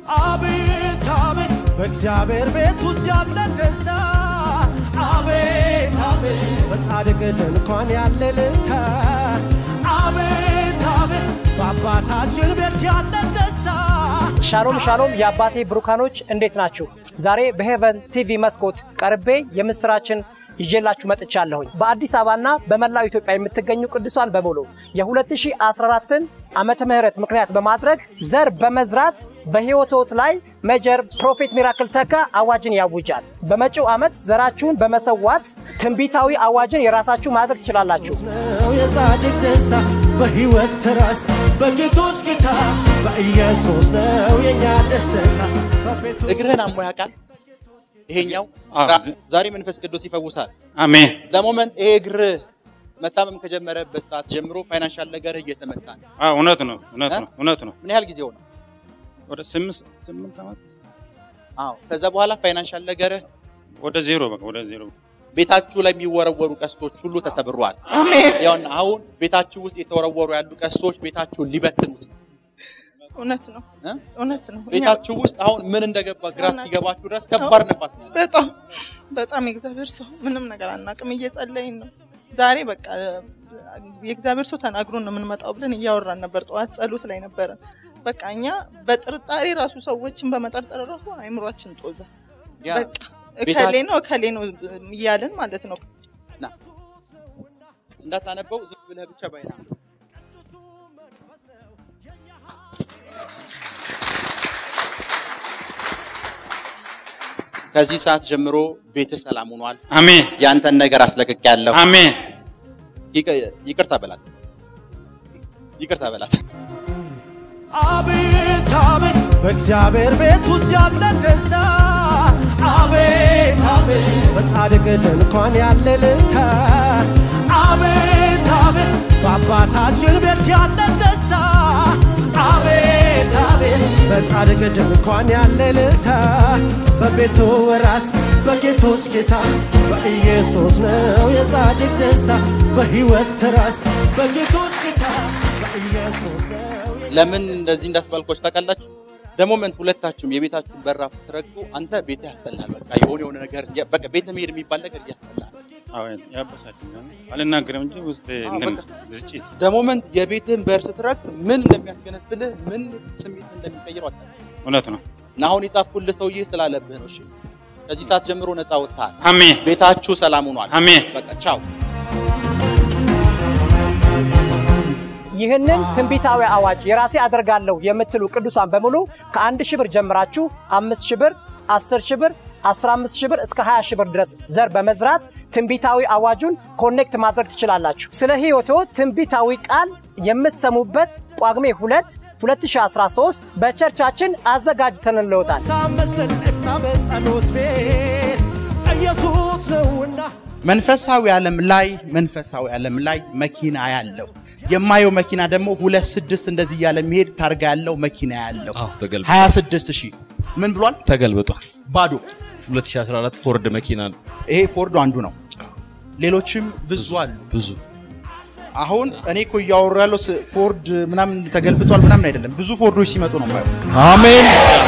አቤት አቤት በእግዚአብሔር ቤት ውስጥ ያለ ደስታ አቤት አቤት በጻድቅ ድንኳን ያለ እልልታ አቤት አቤት በአባታችን ቤት ያለ ደስታ ሻሎም ሻሎም የአባቴ ብሩካኖች እንዴት ናችሁ? ዛሬ በሄቨን ቲቪ መስኮት ቀርቤ የምስራችን ይዤላችሁ መጥቻለሁኝ። በአዲስ አበባና በመላው ኢትዮጵያ የምትገኙ ቅዱሳን በሙሉ የ2014ን ዓመተ ምህረት ምክንያት በማድረግ ዘር በመዝራት በሕይወቶት ላይ ሜጀር ፕሮፌት ሚራክል ተካ አዋጅን ያውጃል። በመጪው ዓመት ዘራችሁን በመሰዋት ትንቢታዊ አዋጅን የራሳችሁ ማድረግ ትችላላችሁ። ነው የጻድቅ ደስታ በሕይወት ትራስ በጌቶች ጌታ በኢየሱስ ነው የኛ ደስታ በቤቱ እግርህን አሞ ያውቃል? ይሄኛው አዎ። ራ- ዛሬ መንፈስ ቅዱስ ይፈውሳል። አሜን። ለሞመንት ይሄ እግር መታመም ከጀመረበት ሰዓት ጀምሮ ፋይናንሻል ነገር እየተመታ ነው። አዎ እውነት ነው፣ እውነት ነው፣ እውነት ነው። ምን ያህል ጊዜ ሆነ? ወደ ስምንት ስምንት ዓመት አዎ። ከዛ በኋላ ፋይናንሻል ነገር ወደ ዜሮ በቃ ወደ ዜሮ። ቤታችሁ ላይ የሚወረወሩ ቀስቶች ሁሉ ተሰብረዋል። አሜን። ያውና አሁን ቤታችሁ ውስጥ የተወረወሩ ያሉ ቀስቶች ቤታችሁን ሊበትኑት ነው። እውነት ነው፣ እ? እውነት ነው። እኛ ቤታችሁ ውስጥ አሁን ምን እንደገባ ግራ እስኪገባችሁ ድረስ ከባድ ነፋስ ነው ያለው። በጣም በጣም የእግዚአብሔር ሰው ምንም ነገር አናውቅም፣ እየጸለይን ነው። ዛሬ በቃ የእግዚአብሔር ሰው ተናግሮን ነው የምንመጣው ብለን እያወራን ነበር። ጠዋት ጸሎት ላይ ነበረ። በቃ እኛ በጥርጣሬ ራሱ ሰዎችን በመጠርጠር ራሱ አይምሯችን ጦዘ። ያ በቃ እከሌ ነው እከሌ ነው እያልን ማለት ነው። ና እንዳታነበው ዝም ብለህ ብቻ ባይና ከዚህ ሰዓት ጀምሮ ቤት ሰላም ሆኗል። አሜን፣ ያንተን ነገር አስለቅቅ ያለው አሜን። ይቅርታ በላት፣ ይቅርታ በላት። አቤት አቤት በእግዚአብሔር ቤት ውስጥ ያለ ደስታ አቤት አቤት በጻድቅ ድንኳን ያለ እልልታ አቤት አቤት በአባታችን ቤት ያለ ደስታ አቤት አቤት በጻድቅ ድንኳን ያለ እልልታ በቤቱ ራስ በጌቶች ጌታ በኢየሱስ ነው የጻድቅ ደስታ በሕይወት ራስ በጌቶች ጌታ በኢየሱስ ነው ለምን እንደዚህ እንዳስባልኮች ታውቃላችሁ? ደሞመንት ሁለታችሁም የቤታችሁን በራፍ ትረግጡ። አንተ ቤት ያስጠላል። በቃ የሆነ የሆነ ነገር በቃ ቤት መሄድ የሚባል ነገር ያስጠላል። አዎ ያበሳጭኛል። አልናገርም እንጂ ውስጥ አዎ፣ እንትን በቃ። ዝጭት ደሞመንት የቤትህን በር ስትረግጥ ምን እንደሚያስገነፍልህ ምን ስሜት እንደሚቀይረው አታውቅም። እውነት ነው። እና አሁን የጻፍኩልህ ሰውዬ ስላለብህ ነው። እሺ ከዚህ ሰዓት ጀምሮ ነፃ ወጥተሃል። አሜን፣ ቤታችሁ ሰላም ሆኗል። አሜን። በቃ ቻው። ይህንን ትንቢታዊ አዋጅ የራሴ አደርጋለሁ የምትሉ ቅዱሳን በሙሉ ከአንድ ሺህ ብር ጀምራችሁ አምስት ሺህ ብር፣ አስር ሺህ ብር፣ አስራ አምስት ሺህ ብር እስከ 20 ሺህ ብር ድረስ ዘር በመዝራት ትንቢታዊ አዋጁን ኮኔክት ማድረግ ትችላላችሁ። ስለ ሕይወቶ ትንቢታዊ ቃል የምትሰሙበት ጳጉሜ 2 2013 በቸርቻችን አዘጋጅተንልዎታል። ሳመስል እፍታ በጸሎት ቤት ኢየሱስ ነውና መንፈሳዊ ዓለም ላይ መንፈሳዊ ዓለም ላይ መኪና ያለው የማየው መኪና ደግሞ ሁለት ስድስት እንደዚህ እያለ የሚሄድ ታርጋ ያለው መኪና ያለው አዎ ተገልብጧል። 26 ሺህ ምን ብሏል? ተገልብጧል። ባዶ 2014 ፎርድ መኪና ነው። ይሄ ፎርዶ አንዱ ነው። ሌሎችም ብዙ አሉ። ብዙ አሁን እኔ እኮ እያወሩ ያለው ስ- ፎርድ ምናምን ተገልብጧል ምናምን አይደለም። ብዙ ፎርዶች ሲመጡ ነው የማየው። አሜን።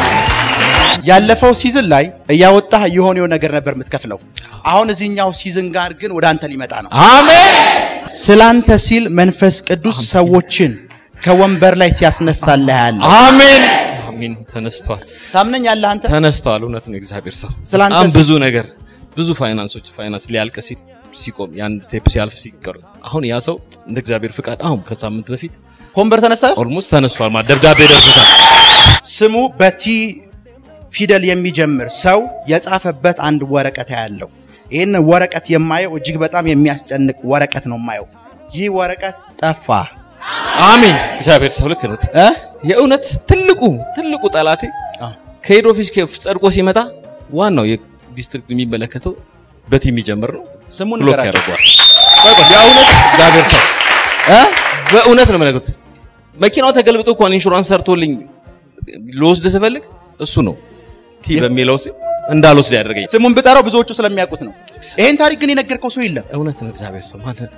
ያለፈው ሲዝን ላይ እያወጣህ የሆነው ነገር ነበር የምትከፍለው። አሁን እዚህኛው ሲዝን ጋር ግን ወደ አንተ ሊመጣ ነው። አሜን። ስላንተ ሲል መንፈስ ቅዱስ ሰዎችን ከወንበር ላይ ሲያስነሳልህ ያለ አሜን። አሜን። ተነስቷል። ታምነኛለህ አንተ? ተነስቷል። እውነት ነው። እግዚአብሔር ሰው ስላንተ በጣም ስ- ብዙ ነገር ብዙ ፋይናንሶች ፋይናንስ ሊያልቅ ሲል ሲቆም የአንድ ስቴፕ ሲያልፍ ሲቀር አሁን ያ ሰው እንደ እግዚአብሔር ፍቃድ አሁን ከሳምንት በፊት ከወንበር ተነሳ። ኦልሞስት ተነስቷል። ማለት ደብዳቤ ደርሶታል። ስሙ በቲ ፊደል የሚጀምር ሰው የጻፈበት አንድ ወረቀት ያለው ይህን ወረቀት የማየው እጅግ በጣም የሚያስጨንቅ ወረቀት ነው የማየው። ይህ ወረቀት ጠፋ አሜን። እግዚአብሔር ሰው ልክ ነው። እ? የእውነት ትልቁ ትልቁ ጠላቴ አዎ። ከሄድ ኦፊስ ከፍ ጸድቆ ሲመጣ ዋናው የዲስትሪክት የሚመለከተው በቲ የሚጀምር ነው። ስሙን ብሎክ ንገራቸው። ያደርገዋል። የእውነት እግዚአብሔር ሰው እ? በእውነት ነው መለከት መኪናው ተገልብጦ እንኳን ኢንሹራንስ ሰርቶልኝ ልወስድ ስፈልግ እሱ ነው ቲ በሚለው ስም እንዳልወስድ ያደርገኝ። ስሙን ብጠራው ብዙዎቹ ስለሚያውቁት ነው። ይሄን ታሪክ ግን የነገርከው ሰው የለም። እውነት ነው እግዚአብሔር ሰው ማለት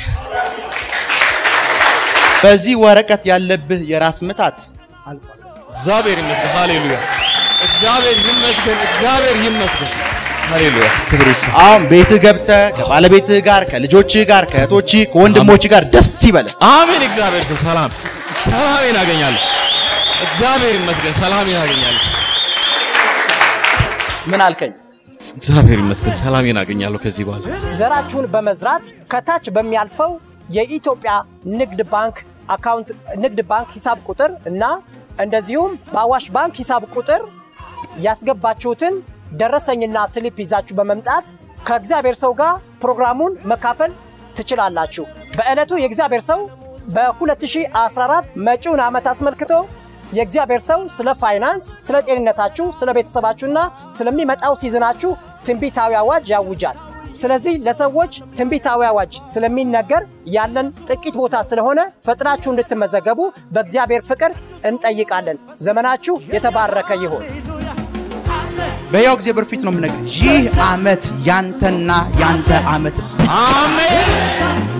በዚህ ወረቀት ያለብህ የራስ ምታት አልቋል። እግዚአብሔር ይመስገን። ሃሌሉያ። እግዚአብሔር ይመስገን። እግዚአብሔር ይመስገን። ሃሌሉያ። ክብር ይስፋ። አሁን ቤትህ ገብተህ ከባለቤትህ ጋር ከልጆችህ ጋር ከእህቶችህ ከወንድሞችህ ጋር ደስ ይበልህ። አሜን። እግዚአብሔር ሰው ሰላም ሰላሜን አገኛለሁ። እግዚአብሔር ይመስገን። ሰላሜን አገኛለሁ። ምን አልከኝ? እግዚአብሔር ይመስገን። ሰላሜን አገኛለሁ ከዚህ በኋላ ዘራችሁን በመዝራት ከታች በሚያልፈው የኢትዮጵያ ንግድ ባንክ አካውንት ንግድ ባንክ ሂሳብ ቁጥር እና እንደዚሁም በአዋሽ ባንክ ሂሳብ ቁጥር ያስገባችሁትን ደረሰኝና ስሊፕ ይዛችሁ በመምጣት ከእግዚአብሔር ሰው ጋር ፕሮግራሙን መካፈል ትችላላችሁ። በዕለቱ የእግዚአብሔር ሰው በ2014 መጪውን ዓመት አስመልክቶ የእግዚአብሔር ሰው ስለ ፋይናንስ፣ ስለ ጤንነታችሁ፣ ስለ ቤተሰባችሁና ስለሚመጣው ሲዝናችሁ ትንቢታዊ አዋጅ ያውጃል። ስለዚህ ለሰዎች ትንቢታዊ አዋጅ ስለሚነገር ያለን ጥቂት ቦታ ስለሆነ ፈጥናችሁ እንድትመዘገቡ በእግዚአብሔር ፍቅር እንጠይቃለን። ዘመናችሁ የተባረከ ይሁን። በሕያው እግዚአብሔር ፊት ነው የምነግርህ። ይህ ዓመት ያንተና ያንተ ዓመት አሜን